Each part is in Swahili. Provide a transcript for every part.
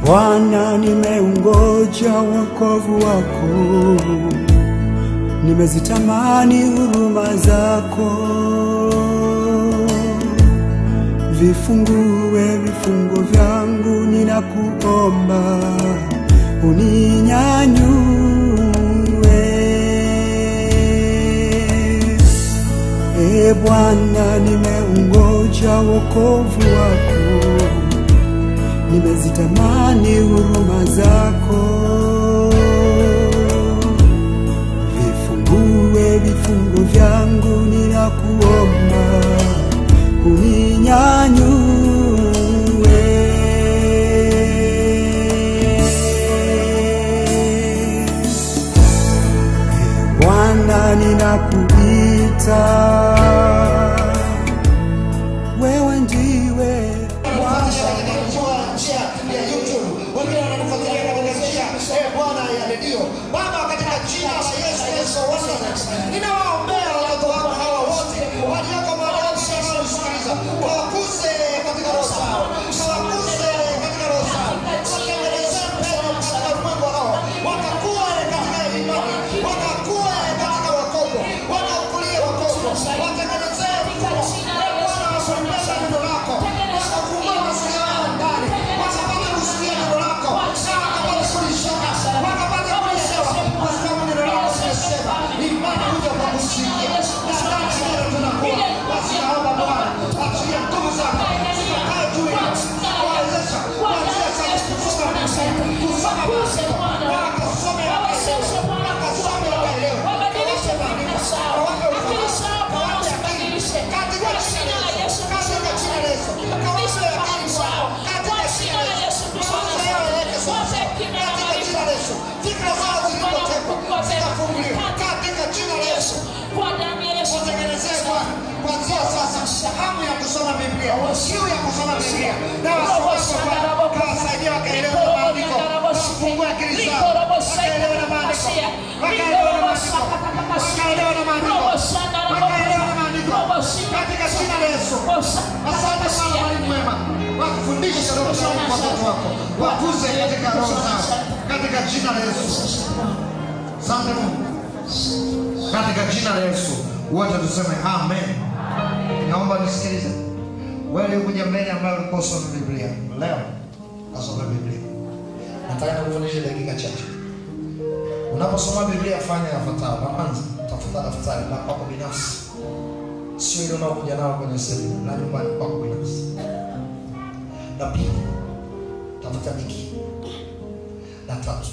Bwana, nimeungoja wokovu wako, nimezitamani huruma zako. Vifungue vifungo vyangu, ninakuomba uninyanyue. E Bwana, nimeungoja wokovu wako nimezitamani huruma zako. Vifungue vifungo vyangu, ninakuomba uninyanyue. Ee Bwana, ninakuita, wewe ndiwe Wanatufuatilia katika njia- njia ya YouTube, wengine wanatufuatilia katika njia eh, Bwana ya redio. Baba, katika jina la Yesu Kristo wa Nazareti, ninawaombea watoto wako hawa wote walioko mahali hapa wanaosikiliza, wawakuse katika roho zao, wawakuse katika roho zao, watengenezee pendo katika ulimwengu hao, wakakuwe katika imani, wakakuwe katika wokovu, wakakulie wokovu, watengenezee mfumo, eh, Bwana wa kulipenda neno lako, wakafungua masikio yao ndani, wakapata kusikia neno lako, na wakapata kulishika, wakapata kulisema, kwa sababu neno lako limesema, imani huja kwa kusikia, na ndani ya neno tunakuwa. Basi naomba Bwana, achilia nguvu zako zikakae juu yao, kuwawezesha kuanzia sasa kusoma Biblia, kusoma Biblia, wakasome wakaelewe, wakasome wakaelewe, kawape maarifa, kawape ufahamu, kawape akili, katika jina la Yesu, katika jina la Yesu, kawape akili zao, katika jina la Yesu, mawazo yao yaweke sawa, katika jina la Yesu, fikra zao zilizotekwa zikafunguliwa, katika jina la Yesu, watengenezee Bwana kuanzia sasa hamu ya kusoma Biblia, kiu ya kusoma Biblia, na wasomeshe Bwana, kawasaidia wakaelewe maandiko, wafungue akili zao, wakaelewe na maandiko, wakaelewe na maandiko, wakaelewe na maandiko, wakaelewe na maandiko, katika jina la Yesu. Asante sana mwalimu mwema, wakufundishe roho za watoto wako, wakuze katika roho zao, katika jina la Yesu. Asante Mungu, katika jina la Yesu wote tuseme amen. Naomba nisikilize wewe kuja mbele ambayo ulikuwa usome Biblia leo, asome Biblia. Nataka nikufundishe dakika chache. Unaposoma Biblia fanya yafuatayo. La kwanza, tafuta daftari la kwako binafsi, sio ile unaokuja nao kwenye sehemu la nyumbani kwako binafsi. La pili, tafuta biki. La tatu,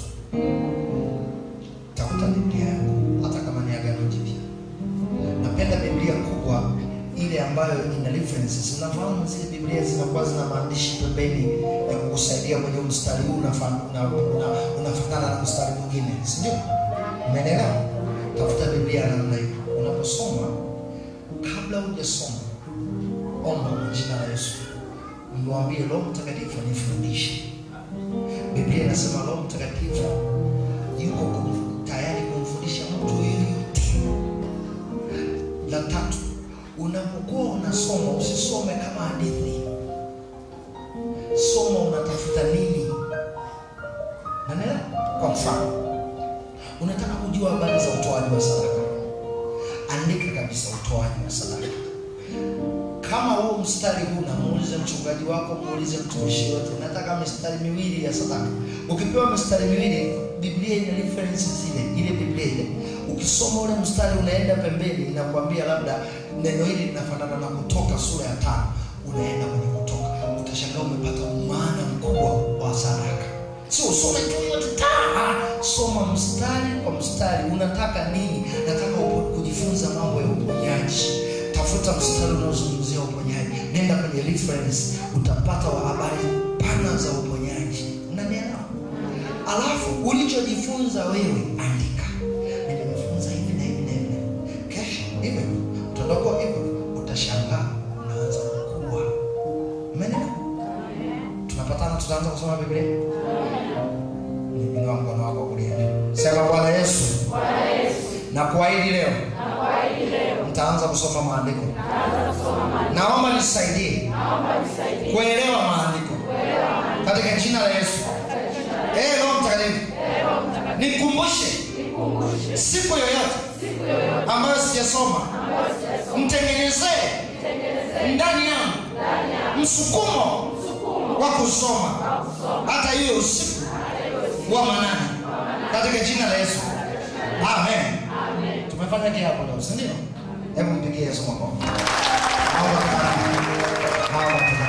tafuta Biblia yako hata kama ni Agano Jipya. Napenda Biblia kubwa ile ambayo ina references. Unafahamu zile Biblia zinakuwa zina maandishi pembeni ya kukusaidia kwenye mstari huu unafa- una- una- unafanana na mstari mwingine, si ndio? Umeelewa? Tafuta Biblia ya namna hiyo. Unaposoma, kabla hujasoma, omba kwa jina la Yesu, mwambie Roho Mtakatifu anifundishe. Biblia inasema Roho Mtakatifu yuko kum- tayari kumfundisha mtu yoyote. La tatu, unapokuwa unasoma usisome kama hadithi, soma unatafuta nini. Nanena kwa mfano, unataka kujua habari za utoaji wa sadaka, andika kabisa utoaji wa sadaka. Kama huo mstari huna, muulize mchungaji wako, muulize mtumishi yote, nataka mistari miwili ya sadaka. Ukipewa mistari miwili, Biblia ina reference zile, ile Biblia ile. Ukisoma ule mstari unaenda pembeni, inakwambia labda neno hili linafanana na Kutoka sura ya tano, unaenda kwenye Kutoka, utashangaa umepata maana mkubwa wa sadaka. Sio usome tu yote taa, soma mstari kwa mstari. Unataka nini? Nataka upo- kujifunza mambo ya uponyaji tafuta mstari unaozungumzia uponyaji, nenda kwenye reference, utapata wa habari pana za uponyaji. Unanielewa? Alafu ulichojifunza wewe andika, nimejifunza hivi na hivi na hivi. Kesho hivyo utaondoka hivyo, utashangaa unaanza kukua. Umeelewa? Tunapatana, tutaanza kusoma Biblia. Inua mkono wako kulia, sema Bwana Yesu, na kuahidi leo mtaanza kusoma maandiko. Naomba nisaidie kuelewa maandiko katika jina la Yesu. Eh, Roho Mtakatifu. Nikumbushe siku yoyote ambayo sijasoma, mtengenezee ndani yangu msukumo wa kusoma hata hiyo usiku wa manane katika jina la Yesu. Amen. Tumefanya kiapo leo, si ndio? Hebu mpigie Yesu makofi. Hawa watatu. Hawa watatu.